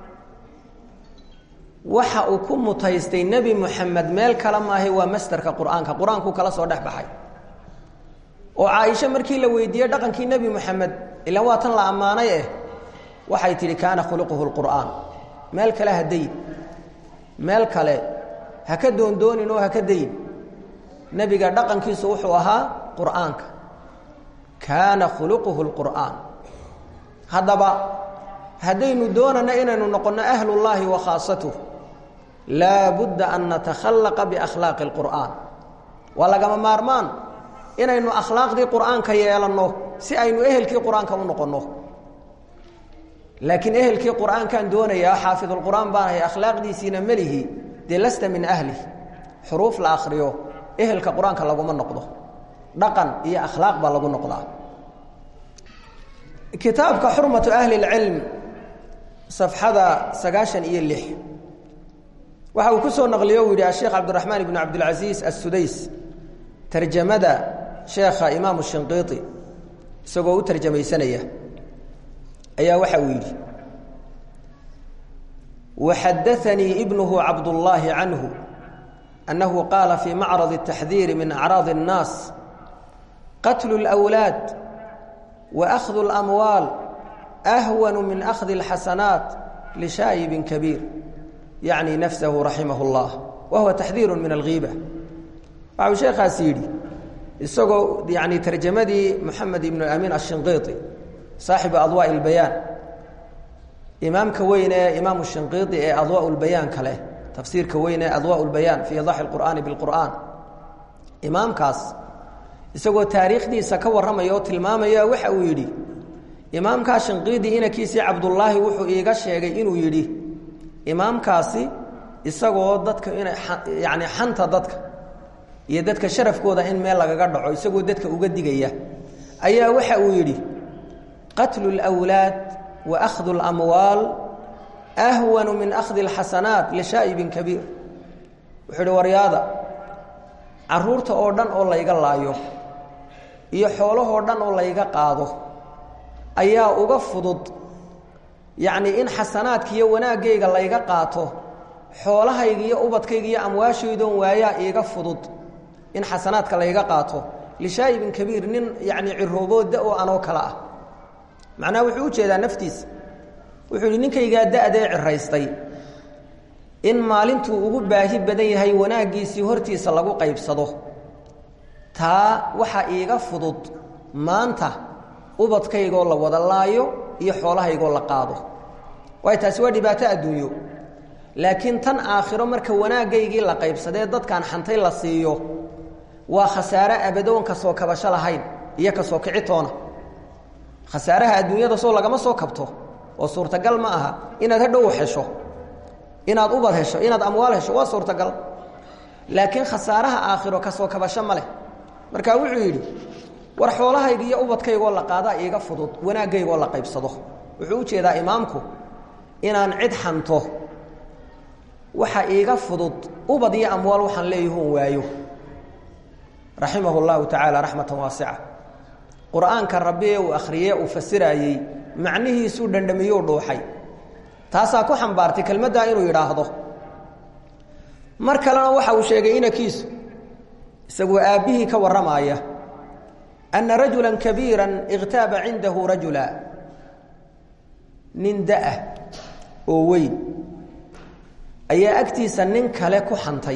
waxa uu ku mutaystay nebi moxamed meel kale maahay waa masderka qur'aanka qur-aankuu kala soo dhex baxay oo caaisho markii la weydiiyey dhaqankii nebi moxamed ilaan waa tan la ammaanay eh waxay tidhi kaana khuluquhu lqur'aan meel kale ha dayin meel kale ha ka doondoonin oo ha ka dayin nebiga dhaqankiisu wuxuu ahaa qur'aanka kaana khuluquhu lqur'aan haddaba haddaynu doonana inaynu noqonno ahlullaahi wa khaasatuh laa budda an natakhallaqa biakhlaaqi alqur'aan waa lagama maarmaan inaynu akhlaaqdii qur'aanka yeelanno si aynu ehelkii qur-aanka u noqonno laakiin ehelkii qur'aankaan doonayaa xaafidulqur'aan baanahay akhlaaqdiisiina melihi dee lasta min ahlih xuruuf la akhriyo ehelka qur-aanka laguma noqdo dhaqan iyo akhlaaq baa lagu noqdaa kitaabka xurmatu ahli اlcilm safxada sagaashan iyo lix waxa uu ku soo naqliyo uu yidhi asheekh cabdiraxmaan ibnu cabdilcasiis assudays tarjamada sheekha imaamu shinqiiti isagoo u tarjamaysanaya ayaa waxa uu yidhi waxadaanii ibnuhu cabdullaahi canhu annahu qaala fii macrad الtaxdiiri min acraadi الnaas qatlu اlأwlaad waأkhdu اlamwaal ahwan min akhdi اlxasanaat lishaayibin kabiir yacni nafsahu raximah اllah wa huwa taxdiiru min alghiiba waxau sheekhaasi yidhi isagoo yani tarjamadii moxamed ibnu amiin ashinqiiti saaxibu adwaa اlbayaan imaamka weyn ee imaamu shinqiiti ee adwaa lbayaan kale tafsiirka weyn ee adwaa lbayaan fii idaxi اlqur'aani biاlqur'aan imaamkaas isagoo taariikhdiisa ka warramaya oo tilmaamaya waxa uu yidhi imaamkaa shinqiidi inankiisii cabdullaahi wuxuu iiga sheegay inuu yidhi imaamkaasi isagoo dadka ina yani xanta dadka iyo dadka sharafkooda in meel lagaga dhaco isagoo dadka uga digaya ayaa waxa uu yidhi qatlu اlأwlaad wa akhdu اlamwaal ahwanu min akhdi اlxasanaat lishaa'ibin kabiir wuxuu ihi waryaada caruurta oo dhan oo layga laayo iyo xoolahoo dhan oo layga qaado ayaa uga fudud yacnii in xasanaadka iyo wanaaggayga layga qaato xoolahayga iyo ubadkayga iyo amwaashaydoon waayaa iiga fudud in xasanaadka layga qaato lishaa'ibin kabiir nin yacnii cirooboo da-oo anoo kale ah macnaha wuxuu u jeedaa naftiisa wuxuu yidhi ninkaygaa da-dee ciraystay in maalintuu ugu baahi badan yahay wanaaggiisii hortiisa lagu qaybsado taa waxaa iiga fudud maanta ubadkaygoo la wada laayo iyo xoolahaygoo la qaado waayo taasi waa dhibaato adduunyo laakiin tan aakhiro marka wanaaggaygii la qaybsadee dadkaan xantay la siiyo waa khasaare abadoon ka soo kabasho lahayn iyo ka soo kicitoona khasaaraha adduunyada soo lagama soo kabto oo suurtagal ma aha inaad hadhow hesho inaad ubad hesho inaad amwaal hesho waa suurtagal laakiin khasaaraha aakhiro ka soo kabasho ma leh marka wuxuu yidhi war xoolahayga iyo ubadkaygoo la qaadaa iiga fudud wanaaggaygoo la qaybsado wuxuu u jeedaa imaamku inaan cid xanto waxa iiga fudud ubad iyo amwaal waxaan leeyahoon waayo raximah اllahu tacaala raxmatan waasica qur'aanka rabbi ee uu akhriyey uu fasiraayey macnihiisuu dhandhamiyou dhuuxay taasaa ku xambaartay kelmaddaa inuu yidhaahdo mar kalena waxa uu sheegay inankiisu isagoo aabbihii ka warramaaya anna rajula kabiira ikhtaaba cindahu rajula nin da-ah oo weyn ayaa agtiisa nin kale ku xantay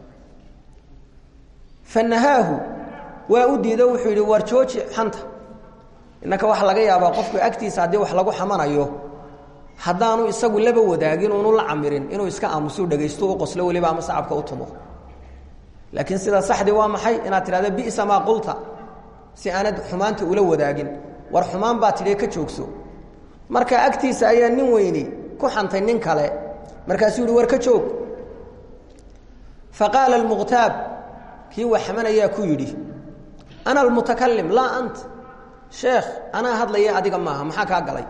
fanahaahu waa u diido wuxuu yidhi war jooji xanta innaka waxaa laga yaabaa qofku agtiisa haddii wax lagu xamanayo haddaanu isagu laba wadaagin unu la camirin inuu iska aamusu dhegaysto u qoslo weliba ama sacabka u tumo laakiin sida saxdii waa maxay inaad tidhahdo bisa maa qulta si aanad xumaanta ula wadaagin war xumaan baa tidhi ka joogso marka agtiisa ayaa nin weyni ku xantay nin kale markaasuu yihi war ka joog faqaala almuqtaab kii wax xamanayaa ku yidhi ana almutakalim laa ant sheekh anaa hadlaya adiga maaha maxaa kaa galay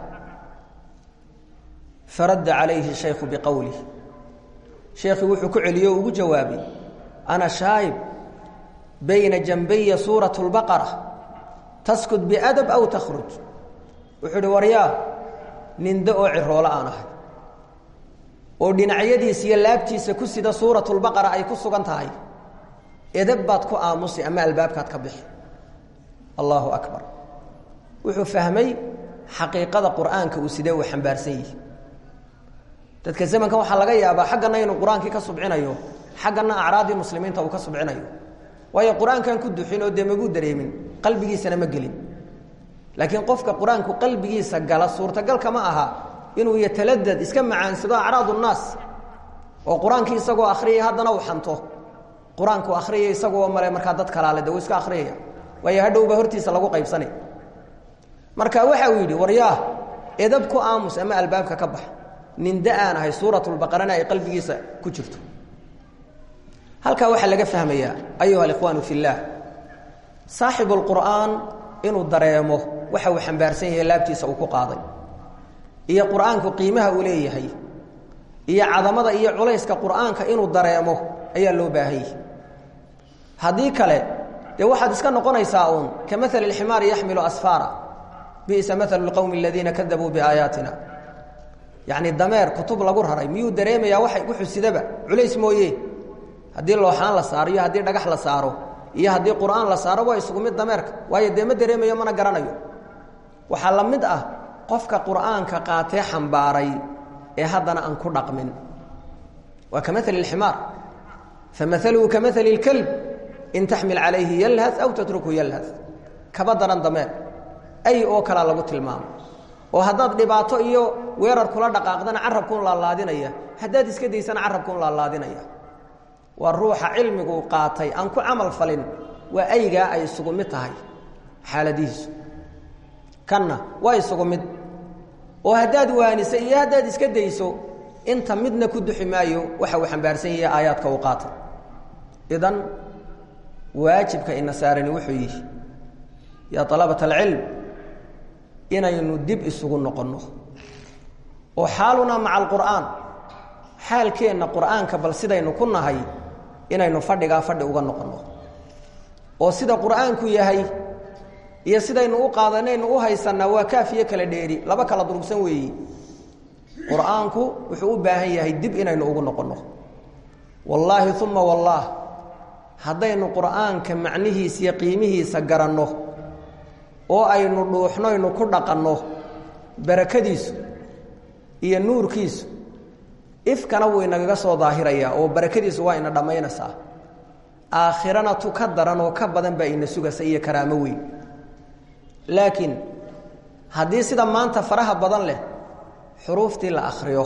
faradda calayhi shaykhu biqowlih sheekhii wuxuu ku celiyey o ugu jawaabay ana shaayib bayna janbaya suurat اlbaqara taskut biadab aw takhruj wuxuu ihi waryaa nindo oo ciroolo aan ahay oo dhinacyadiisa iyo laabtiisa ku sida suurat lbaqara ay ku sugan tahay edab baad ku aamusi ama albaabkaad ka bixi allahu akbar wuxuu fahmay xaqiiqada qur'aanka uu sidee uu xambaarsan yihi dadka zamankan waxaa laga yaabaa xaggana inuu qur-aankii ka subcinayo xaggana acraadii muslimiinta uu ka subcinayo waayo qur-aankan ku duxin oo dee maguu dareemin qalbigiisana ma gelin laakiin qofka qur-aanku qalbigiisa gala suurtagalka ma aha inuu yataladad iska macaansado acraad nnaas oo qur-aankii isagoo akhriyay haddana uu xanto qur-aanku akhriyay isagoo male markaa dad kalaale de uu iska akhriyaya waayo hadhowba hortiisa lagu qaybsanay marka waxa uu yidhi waryaah edab ku aamus ama albaabka ka bax ninda aan ahay suuratulbaqarana ay qalbigiisa ku jirto halkaa waxaa laga fahmayaa ayuha alikhwaanu fi illaah saaxibu lqur'aan inuu dareemo waxa uu xambaarsan yahay laabtiisa uu ku qaaday iyo qur'aanku qiimaha uu leeyahay iyo cadamada iyo culayska qur'aanka inuu dareemo ayaa loo baahanyay haddii kale dee waxaad iska noqonaysaa uun ka maali اlximaari yaxmilu asfaara bisa maalu اlqowmi aladiina kadabuu biaayaatina yacni dameer kutub lagu raray miyuu dareemayaa waa wuxuu sidaba culays mooye haddii looxaan la saaro iyo haddii dhagax la saaro iyo haddii qur'aan la saaro waa isugu mid dameerka waayo dee ma dareemayo mana garanayo waxaa la mid ah qofka qur'aanka qaatee xambaaray ee haddana aan ku dhaqmin waa ka maali اlximaar famaluhu ka maali اlkelb in taxmil calayhi yalhad aw tatruku yalhad kaba daran dameer ay oo kalaa lagu tilmaamo oo haddaad dhibaato iyo weerar kula dhaqaaqdana carabkuun laalaadinaya haddaad iska daysana carabkuun laalaadinaya waa ruuxa cilmigu qaatay aan ku camal falin waa aygaa ay isugu mid tahay xaaladihiisu kanna waa isugu mid oo haddaad waanisa iyo haddaad iska dayso inta midna ku duxi maayo waxa uu xambaarsan yahay aayaadka uu qaatay idan waajibka ina saarani wuxuu yihi yaa alabat alcilm inaynu dib isugu noqonno oo xaalunaa maca alqur'aan xaalkeenna qur'aanka bal sidaynu ku nahay inaynu fadhigaa fadhi uga noqonno oo sida qur'aanku yahay iyo sidaynu u qaadanaynu u haysannaa waa kaafiyo kala dheeri laba kala durugsan weeyi qur'aanku wuxuu u baahan yahay dib inaynu ugu noqonno wallaahi uma wallaah haddaynu qur'aanka macnihiisa iyo qiimihiisa garanno oo aynu dhuuxnoynu ku dhaqanno barakadiisu iyo nuurkiisu ifkana wuu inagaga soo daahirayaa oo barakadiisu waa ina dhammaynaysaa aakhirana tu ka daran oo ka badan baa ina sugaysa iyo karaamo weyn laakiin haddii sida maanta faraha badan leh xuruuftii la akhriyo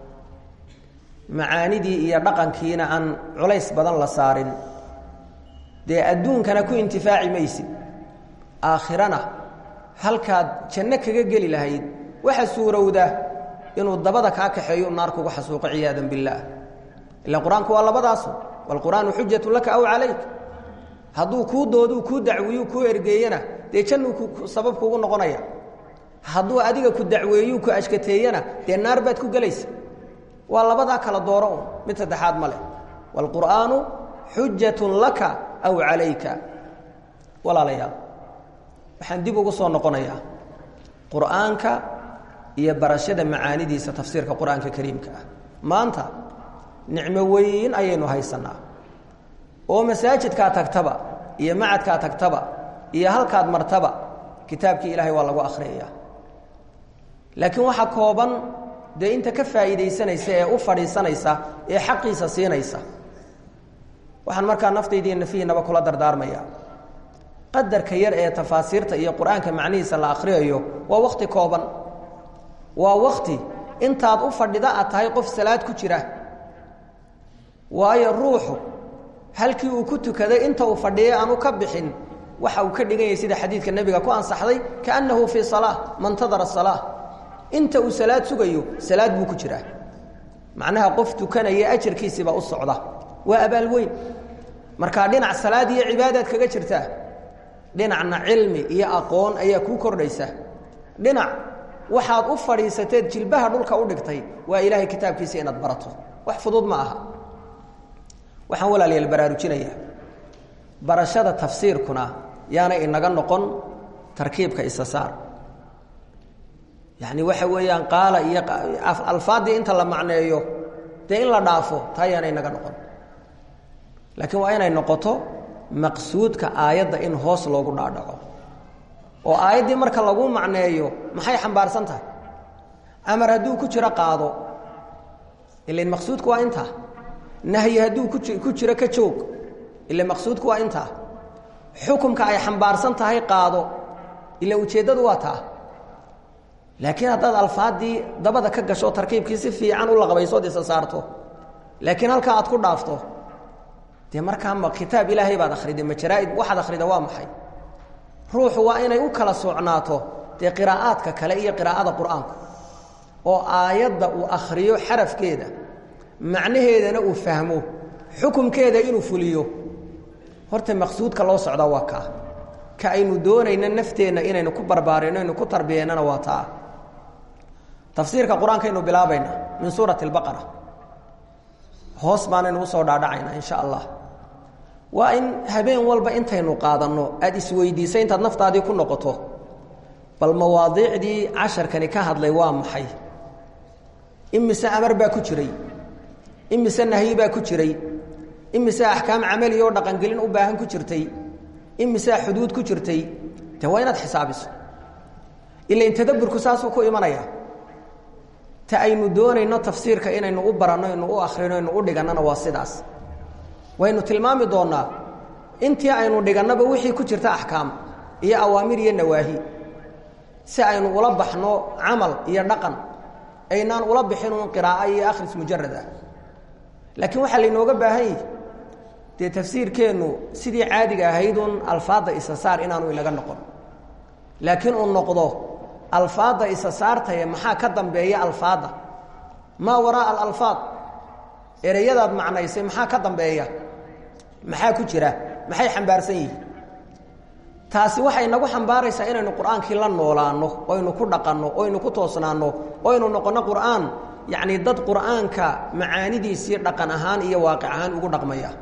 macaanidii iyo dhaqankiina aan culays badan la saarin dee adduunkana ku intifaaci maysid aakhirana halkaad janno kaga geli lahayd waxa suurowda inuu dabada kaa kaxeeyo naar kugu xasuuqo ciyaadan billaah ila qur-aanku waa labadaasu waalqur'aanu xujatu laka aw calayk hadduu kuu dooduu kuu dacwiyu kuu ergeeyana dee jannuu sabab kuugu noqonaya hadduu adiga ku dacweeyuu ku ashkateeyana dee naar baad ku gelaysa waa labadaa kala dooro un mid saddexaad ma leh waalqur'aanu xujatun laka aw calayka walaalayaal waxaan dib ugu soo noqonayaa qur'aanka iyo barashada macaanidiisa tafsiirka qur-aanka kariimka ah maanta nicmo weyn ayaynu haysannaa oo masaajidkaa tagtaba iyo macadkaa tagtaba iyo halkaad martaba kitaabkii ilaahay waa lagu akhriyayaa laakiin waxaa kooban dee inta ka faa'iidaysanaysa ee u fadhiisanaysa ee xaqiisa siinaysa waxaan markaa naftaydiiyo nafihiinaba kula dardaarmaya qadarka yar ee tafaasiirta iyo qur-aanka macnihiisa la akhriyayo waa wakhti kooban waa wakhti intaad u fadhida aad tahay qof salaad ku jira waayo ruuxu halkii uu ku tukaday inta uu fadhiyay aanu ka bixin waxa uu ka dhigan yahay sida xadiidka nebiga ku ansaxday kaannahu fii salaa mantadara salaa inta uu salaad sugayo salaad buu ku jiraa macnaha qof tukanaya ajarkiisiibaa u socda waa abaal weyn markaa dhinac salaad iyo cibaadaad kaga jirtaa dhinacna cilmi iyo aqoon ayaa kuu kordhaysa dhinac waxaad u fadhiisateed jilbaha dhulka u dhigtay waa ilaahay kitaabkiisa inaad barato wax fudud ma aha waxaan walaalayaal baraarujinayaa barashada tafsiirkuna yaana inaga noqon tarkiibka isa saar yacni waxa weeyaan qaala iyo alfaaddii inta la macneeyo dee in la dhaafo taa yaana inaga noqon laakiin waa inay noqoto maqsuudka aayadda in hoos loogu dhaadhaco oo aayaddii marka lagu macneeyo maxay xambaarsan tahay amar hadduu ku jiro qaado ilain maqsuudku waa intaa nahyi hadduu ku jiro ka joog ila maqsuudku waa intaa xukumka ay xambaarsan tahay qaado ila ujeeddadu waa taa laakiin haddaad alfaaddii dabada ka gasho tarkiibkii si fiican u laqbaysood isa saarto laakiin halkaa aad ku dhaafto dee markaa ma kitaab ilaahay baad akhriday ma jaraaid waxaad akhrida waa maxay ruuxu waa inay u kala socnaato dee qiraa'aadka kale iyo qiraa'ada qur'aanku oo aayadda uu akhriyo xarafkeeda macnaheedana uu fahmo xukumkeeda inuu fuliyo horta maqsuudka loo socdaa waa kaa ka aynu doonayna nafteenna inaynu ku barbaarino aynu ku tarbiyeennana waa taa tafsiirka qur-aankaynu bilaabaynaa min suurati albaqara hoos baanaynu usoo dhaadhacaynaa insha allah waa in habeen walba intaynu qaadanno aada isweydiisa intaad naftaadii ku noqoto bal mawaadiicdii casharkani ka hadlay waa maxay imise amar baa ku jiray imise nahyi baa ku jiray imise axkaam camaliya oo dhaqangelin u baahan ku jirtay imisaa xuduud ku jirtay de waa inaad xisaabiso ilain tadaburku saasuu ku imanaya ta aynu doonayno tafsiirka inaynu u baranno inu u akhrino inu u dhigannona waa sidaas waynu tilmaami doonnaa intii aynu dhigannaba wixii ku jirta axkaam iyo awaamir iyo nawaahi si aynu ula baxno camal iyo dhaqan aynaan ula bixin uun qiraa'o iyo akhris mujarad ah laakiin waxaa laynooga baahan yihi dee tafsiirkeennu sidii caadiga ahaydun alfaadda isa saar inaanu inaga noqon laakiin uu noqdo alfaadda isa saartaye maxaa ka dambeeya alfaadda maa waraaa alalfaad ereyadaad macnaysay maxaa ka dambeeya maxaa ku jira maxay xambaarsan yihiin taasi waxay nagu xambaaraysaa inaynu qur'aankii la noolaanno oynu ku dhaqanno oynu ku toosnaanno oynu noqonno qur'aan yacnii dad qur'aanka macaanidiisii dhaqan ahaan iyo waaqic ahaan ugu dhaqmaya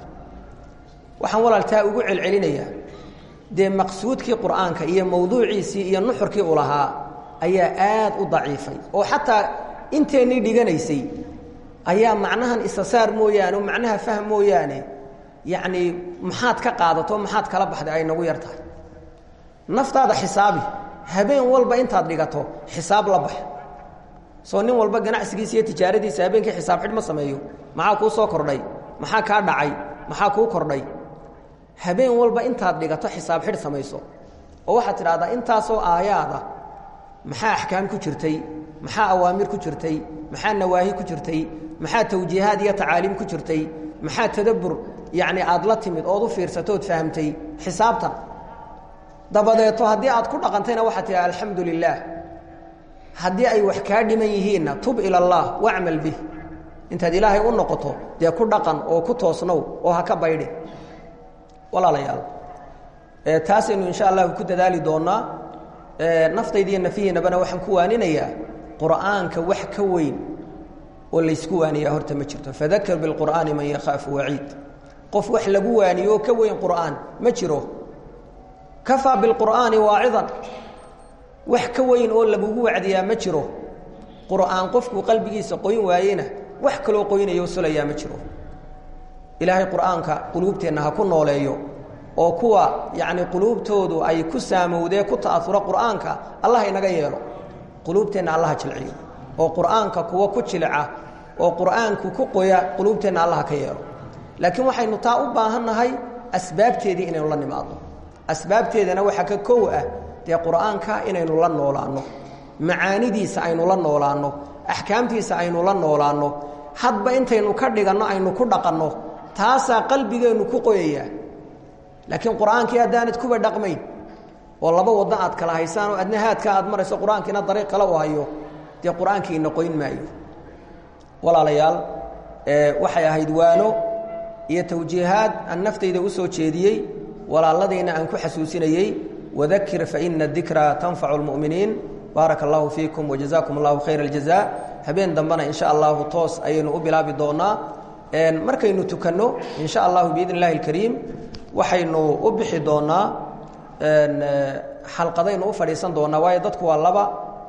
waxaan walaaltaa ugu celcelinayaa dee maqsuudkii qur'aanka iyo mawduuciisii iyo nuxurkii u lahaa ayaa aad u daciifay oo xataa inteennii dhiganaysay ayaa macnahan isa saar mooyaane o macnaha fahm mooyaane yacnii maxaad ka qaadato maxaad kala baxday ay nagu yar tahay naftaada xisaabi habeen walba intaad dhigato xisaab la bax soo nin walba ganacsigiisa iyo tijaaradiisa habeenkii xisaab xidh ma sameeyo maxaa kuu soo kordhay maxaa kaa dhacay maxaa kuu kordhay habeen walba intaad dhigato xisaab xidh samayso oo waxaad tidhahdaa intaasoo aayaada maxaa axkaam ku jirtay maxaa awaamir ku jirtay maxaa nawaahi ku jirtay maxaa tawjiihaad iyo tacaaliim ku jirtay maxaa tadabbur yacni aad la timid ood u fiirsatood fahamtay xisaabtan dabadeeto haddii aad ku dhaqantayna waxaad tidhaha alxamdu lilaah haddii ay wax kaa dhiman yihiinna tub ila allah wacmal bih intaad ilaahay u noqoto dee ku dhaqan oo ku toosnow oo ha ka baydhi walaalayaal taasaynu insha allahu ku dadaali doonnaa naftaydiiyo nafihiinabana waxaan ku waaninayaa qur'aanka wax ka weyn oo laysku waaniyaa horta ma jirto fadakir bilqur'aani man yakhaafu waciid qof wax lagu waaniyo oo ka weyn qur'aan ma jiro kafaa bilqur'aani waacidan wax ka weyn oo lagugu wacdiyaa ma jiro qur'aan qofkuu qalbigiisa qoyn waayena wax kaloo qoynaya oo sulayaa ma jiro ilaahay qur'aanka quluubteenna ha ku nooleeyo oo kuwa yacni quluubtoodu ay ku saamowdee ku ta'asuro qur'aanka allah inaga yeelo quluubteenna allaha jilciyo oo qur'aanka kuwa ku jilica oo qur'aanku ku qoya quluubteenna allaha ka yeelo laakiin waxaynu taa u baahannahay asbaabteedii inaynu la nimaadno asbaabteedana waxaa ka kow ah dee qur'aanka inaynu la noolaanno macaanidiisa aynu la noolaanno axkaamtiisa aynu la noolaanno hadba intaynu ka dhiganno aynu ku dhaqanno taasaa qalbigeennu ku qoyaya laakiin qur'aankii haddaanad kuba dhaqmayn oo laba waddo aad kala haysaan oo adna haadka aad marayso qur-aankiina dariiq kale u hayo dee qur-aankiina qoyn maayo walaalayaal waxay ahayd waano iyo tawjiihaad aan naftayda u soo jeediyey walaaladayna aan ku xasuusinayey wadakir faina dikra tanfacu lmu'miniin baaraka allahu fiikum wajazaakum allahu khayra aljaza habeen dambena insha allahu toos ayaynu u bilaabi doonaa markaynu tukanno insha allahu biidn illahi alkariim waxaynu u bixi doonaa xalqadaynu u fadhiisan doonaa waayo dadku waa laba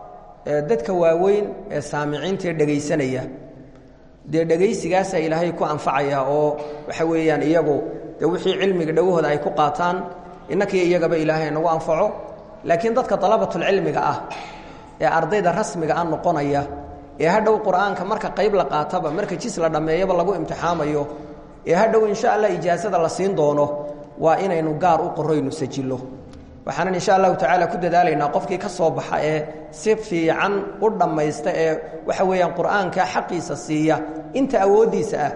dadka waaweyn ee saamiciintae dhegaysanaya dee dhegaysigaasaa ilaahay ku anfacaya oo waxa weeyaan iyagu dee wixii cilmiga dhowahooda ay ku qaataan innakii iyagaba ilaahay nagu anfaco laakiin dadka dalabatulcilmiga ah ee ardayda rasmiga ah noqonaya ee hadhow qur'aanka marka qayb la qaataba marka jis la dhammeeyaba lagu imtixaamayo ee hadhow insha allah ijaasada la siin doono waa inaynu gaar u qoraynu sajillo waxaanan insha allahu tacaala ku dadaalaynaa qofkii ka soo baxa ee si fiican u dhammaysta ee waxa weeyaan qur'aanka xaqiisa siiya inta awooddiisa ah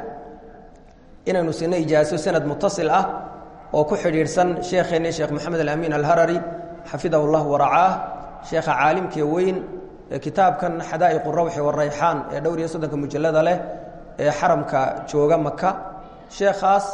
inaynu sino ijaaso sanad mutasil ah oo ku xidhiidhsan sheekheenni sheekh maxamed alamiin alharari xafidahu llah waracaah sheekha caalimkee weyn ee kitaabkan xadaa'iqu rawxi warayxaan ee dhowr iyo soddonka mujallada leh ee xaramka jooga maka sheekhaas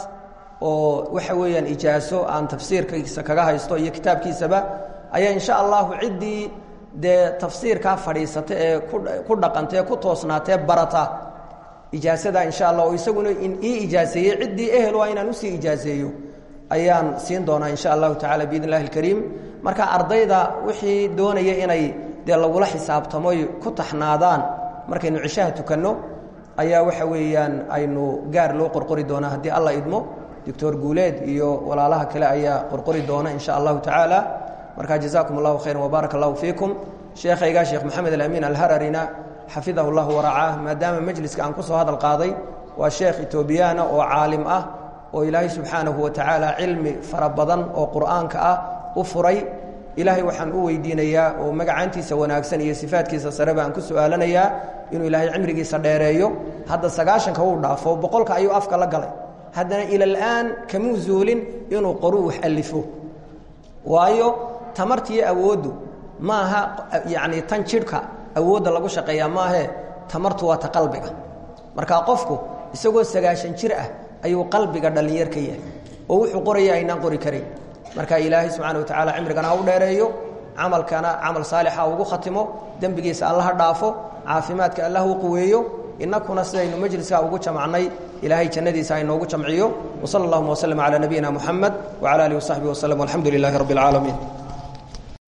oo waxa weeyaan ijaaso aan tafsiirkiisa kaga haysto iyo kitaabkiisaba ayaa insha allahu ciddii dee tafsiirkaa fadhiisata ee ku dhaqantae ku toosnaatee barata ijaasada insha allah oo isaguna ii ijaaseeyey ciddii ehel waa inaan usii ijaaseeyo ayaan siin doonaa insha allahu tacala biidn illahi alkariim marka ardayda wixii doonaya inay dee lagula xisaabtamoy ku taxnaadaan markaynu cishaha tukanno ayaa waxa weeyaan aynu gaar loo qorqori doonaa haddii alla idmo doctor guuleed iyo walaalaha kale ayaa qorqori doona insha allahu tacaala markaa jazaakum allahu khayran wbaaraka allahu fiikum sheekhayga sheekh maxamed alamiin alhararina xafidahu llahu waracaah maadaama majliska aan ku soo hadal qaaday waa sheekh etoobiyaana oo caalim ah oo ilaahay subxaanahu wa tacaala cilmi fara badan oo qur'aanka ah u furay ilaahay waxaan u weydiinayaa oo magacaantiisa wanaagsan iyo sifaadkiisa sare baan ku su'aalanayaa inuu ilaahay cimrigiisa dheereeyo hadda sagaashanka uu dhaafo boqolka ayuu afka la galay haddana ila al'aan kamuu zuulin inuu qoruu wax alifo waayo tamartiiyo awooddu ma aha yacni tan jidhka awoodda lagu shaqeeyaa maahe tamartu waa ta qalbiga marka qofku isagoo sagaashan jir ah ayuu qalbiga dhallinyar ka yahay oo wuxuu qoraya aynaan qori karayn marka ilaahay subxana wa tacala cimrigana ha u dheereeyo camalkana camal saalixa ugu khatimo dembigiisa allaha dhaafo caafimaadka allah u quweeyo inakuna sidaynu majliska ugu jamacnay ilaahay jannadiisa aynoogu jamciyo wsala allahuma wslm calaa nabiyina muxamed wcala alihi wasaxbihi waslm walxamdu lilaahi rabbi اlcaalamiin